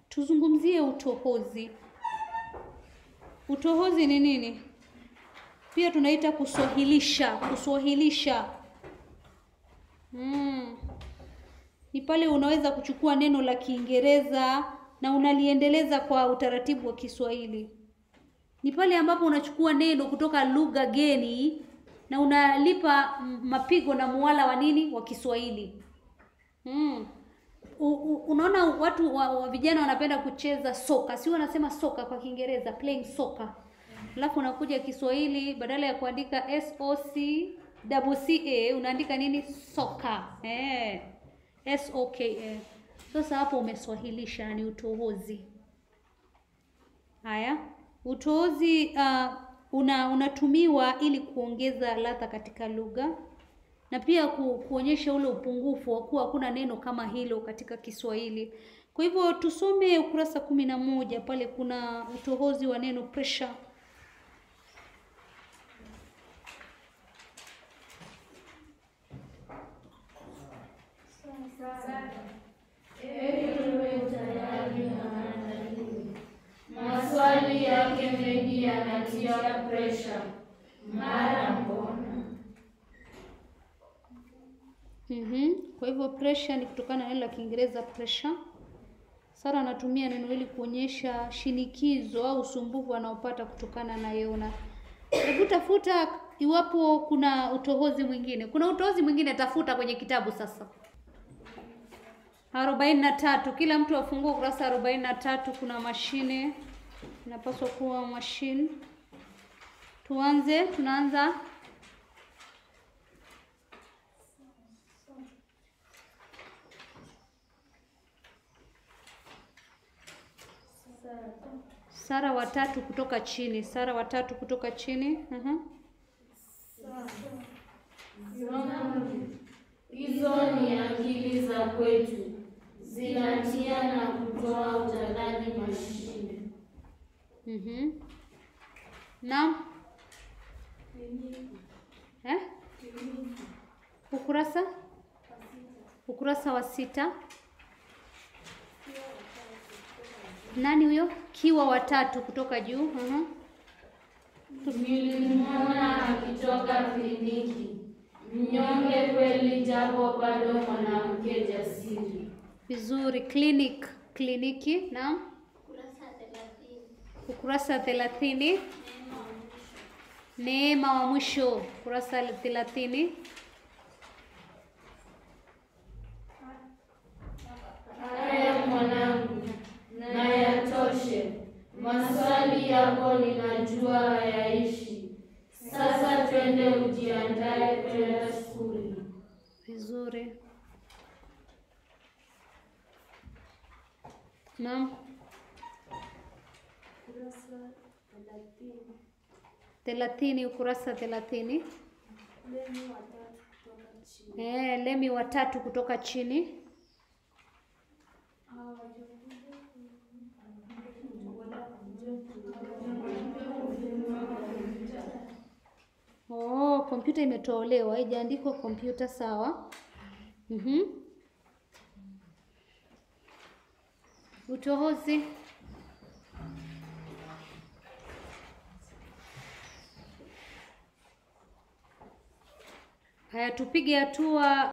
tuzungumzie utohozi. Utohozi ni nini? Pia tunaita kuswahilisha. Kuswahilisha mm. Ni pale unaweza kuchukua neno la Kiingereza na unaliendeleza kwa utaratibu wa Kiswahili. Ni pale ambapo unachukua neno kutoka lugha geni na unalipa mapigo na muwala wa nini wa Kiswahili. Mm. U, u, unaona watu wa, wa vijana wanapenda kucheza soka, si wanasema soka kwa Kiingereza, playing soccer. Alafu unakuja Kiswahili badala ya kuandika S O C double C A unaandika nini? Soka. Eh. S O K A. Sasa hapo umeswahilisha, ni utohozi. Haya, utohozi uh, una unatumiwa ili kuongeza ladha katika lugha na pia ku, kuonyesha ule upungufu wa kuwa hakuna neno kama hilo katika Kiswahili. Kwa hivyo tusome ukurasa kumi na moja pale kuna utohozi wa neno pressure. Maswali yake mengi yanatia presha. Mara mbona? Mhm. Kwa hivyo pressure ni kutokana na neno la Kiingereza pressure. Sara anatumia neno hili kuonyesha shinikizo au usumbufu anaopata kutokana na Yona. Hebu tafuta iwapo kuna utohozi mwingine. Kuna utohozi mwingine, tafuta kwenye kitabu sasa. arobaini na tatu. Kila mtu afungue ukurasa arobaini na tatu. Kuna mashine inapaswa kuwa mashine. Tuanze, tunaanza Sara watatu kutoka chini. Sara watatu kutoka chini. uh-huh. Hizo ni akili za kwetu, zinatia na kutoa utadhani mashine. Mhm. Naam. Eh? Ukurasa? Ukurasa wa sita. Nani huyo? Kiwa watatu kutoka juu. uh-huh. Nilimwona akitoka kliniki, mnyonge kweli, japo bado mwanamke jasiri. Vizuri. Clinic. Kliniki. Naam. Ukurasa thelathini. Neema wa mwisho. Ukurasa thelathini. Haya mwanangu, na yatoshe. Maswali yako ninajua hayaishi. Sasa twende ujiandae kwenda skuli. Vizuri. Naam. Thelathini, ukurasa thelathini. Eh, lemi watatu kutoka chini. Oh, kompyuta imetolewa, haijaandikwa kompyuta sawa. Mhm. Utohozi. Haya, tupige hatua